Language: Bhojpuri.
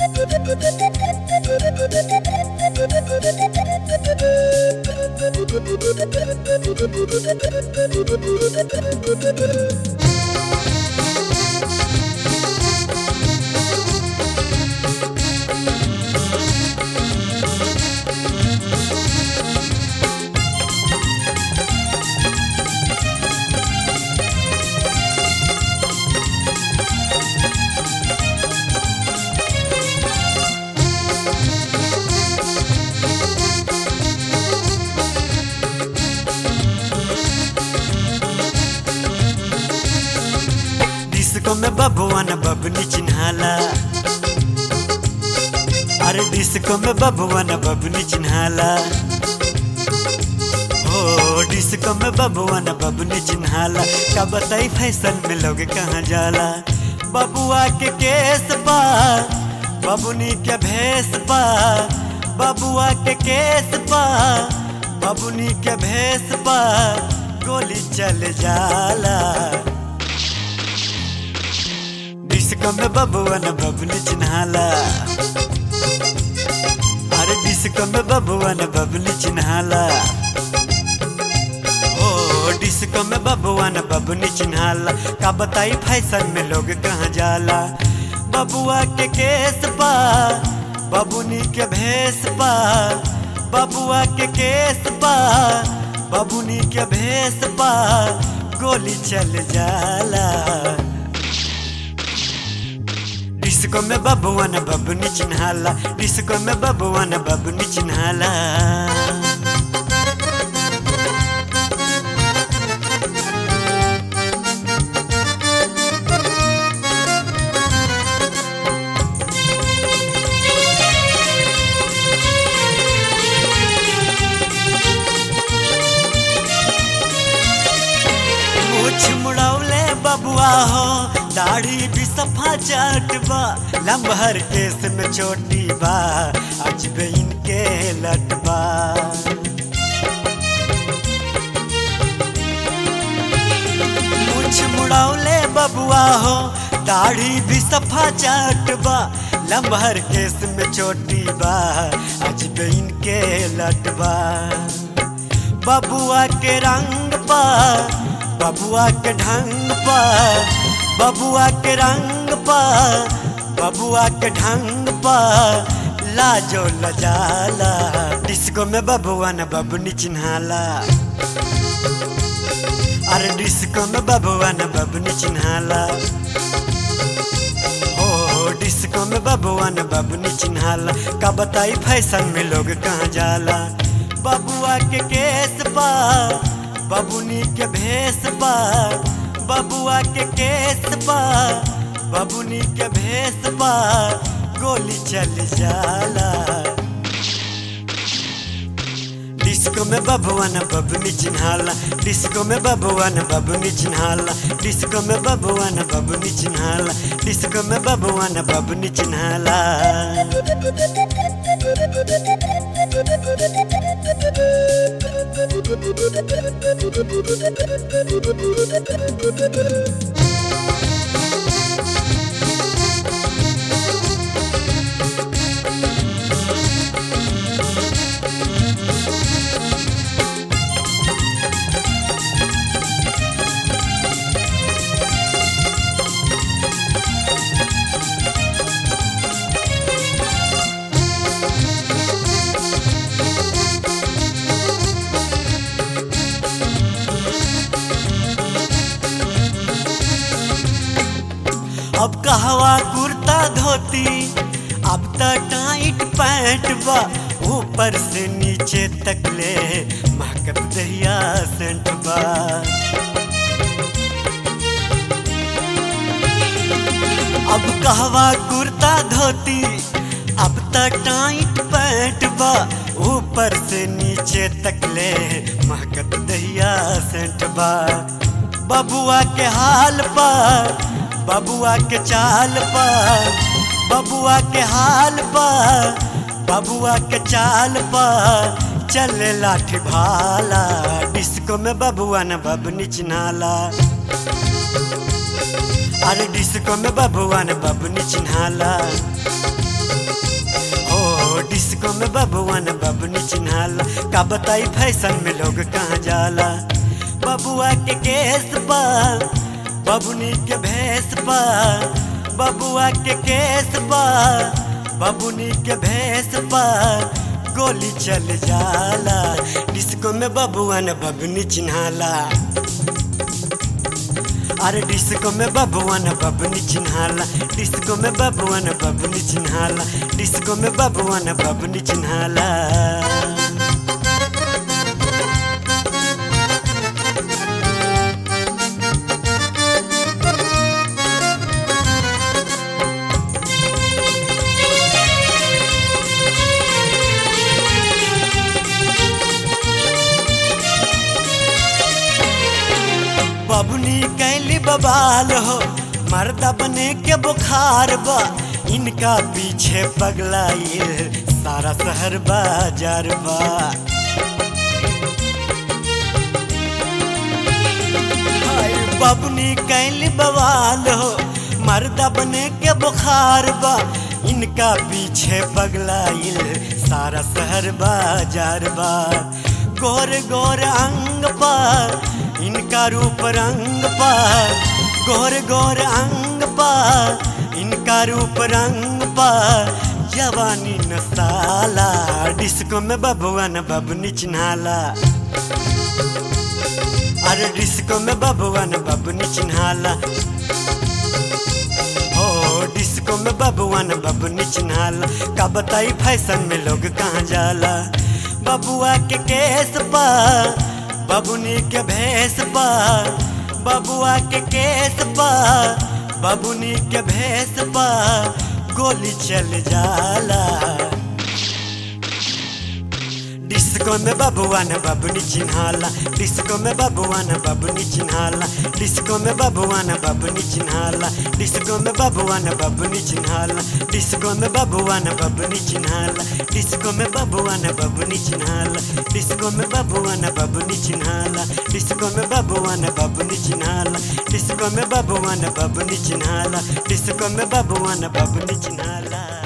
डिस्को में बबुआ न बबनी चिन्हाला अरे डिस्को में बबुआ न बबनी चिन्हाला हो डिस्को में बबुआ न बबनी चिन्हाला का बताई फैशन में लोग कहाँ जाला बबुआ के केस बा बबुनी के भेस बा बबुआ के केस बा बबुनी के भेस बा गोली चल जाला डिस्को में बबुआ न बबनी चिन्हाला अरे डिस्को में बबुआ न बबनी चिन्हाला ओ डिस्को में बबुआ न बबनी चिन्हाला का बताई फैशन में लोग कहाँ जाला बबुआ के केस बा बबुनी के भेस बा बबुआ के केस बा बबुनी के भेस बा गोली चल जाला डिस्को में बबुआ न बबनी चिन्हाला डिस्को में बबुआ न बबनी चिन्हाला मुछ मुड़ौले बबुआ हो दाढ़ी भी सफा चटबा लम्बहर केस में छोटी बा अजबे इनके लटबा मुछ मुड़ौले बबुआ हो दाढ़ी भी सफा चटबा लम्बहर केस में छोटी बा अजबे इनके लटबा बबुआ के रंग पा बबुआ के ढंग पा बबुआ के रंग पा बबुआ के ढंग पा लाजो लजाला डिस्को में बबुआ न बबनी चिन्हाला अरे डिस्को में बबुआ न बबनी चिन्हाला हो डिस्को में बबुआ न बबनी चिन्हाला का बताई फैशन में लोग कहाँ जाला बबुआ के केस बा बबुनी के भेस बा बबुआ के केस बा बबुनी के भेस बा गोली चल जाला डिस्को में बबुआ न बबनी चिन्हाला डिस्को में बबुआ न बबनी चिन्हाला डिस्को में बबुआ न बबनी चिन्हाला डिस्को में बबुआ न बबनी चिन्हाला अब कहवा कुर्ता धोती अब त टाइट पैंट बा ऊपर से नीचे तक ले महकत दहिया सेंट बा अब कहवा कुर्ता धोती अब त टाइट पैंट बा ऊपर से नीचे तक ले महकत दहिया सेंट बा बबुआ के हाल बा बबुआ के चाल पा बबुआ के हाल पा बबुआ के चाल पा चले लाठी भाला डिस्को में बबुआ न बबनी चिन्हाला अरे डिस्को में बबुआ न बबनी चिन्हाला डिस्को में बबुआन बबनी चिन्हाला का बताई फैशन में लोग कहाँ जाला बबुआ के केस बा बबुनी के भेस बा बबुआ के केस बा बबुनी के भेस बा गोली चल जाला डिस्को में बबुआन बबनी चिन्हाला अरे डिस्को में बबुआन बबनी चिन्हाला डिस्को में बबुआन बबनी चिन्हाला डिस्को में बबुआन बबनी चिन्हाला बबुनी कैली बबाल हो मर्दा बने के बुखार बा इनका पीछे पगलाइल सारा शहर बाजार बा हाय बबुनी कैली बवाल हो मर्दा बने के बुखार बा इनका पीछे पगलाइल सारा शहर बाजार बा गोर गोर अंग पर इनका रूप रंग पर गोर गोर अंग पर इनका रूप रंग पर जवानी न साला डिस्को में बबुआ न बबनी चिन्हाला अरे डिस्को में बबुआ न बबनी चिन्हाला हो डिस्को में बबुआ न बबनी चिन्हाला का बताई फैशन में लोग कहाँ जाला बबुआ के केस बा बबुनी के भेस बा बबुआ के केस बा बबुनी के भेस बा गोली चल जाला डिस्को में बबुआ न बबनी चिन्हाला डिस्को में बबुआ न बबनी चिन्हाला डिस्को में बबुआ न बबनी चिन्हाला डिस्को में बबुआ न बबनी चिन्हाला डिस्को में बबुआ न बबनी चिन्हाला डिस्को में बबुआ न बबनी चिन्हाला डिस्को में बबुआ न बबनी चिन्हाला डिस्को में बबुआ न बबनी चिन्हाला डिस्को में बबुआ न बबनी चिन्हाला डिस्को में बबुआ न बबनी चिन्हाला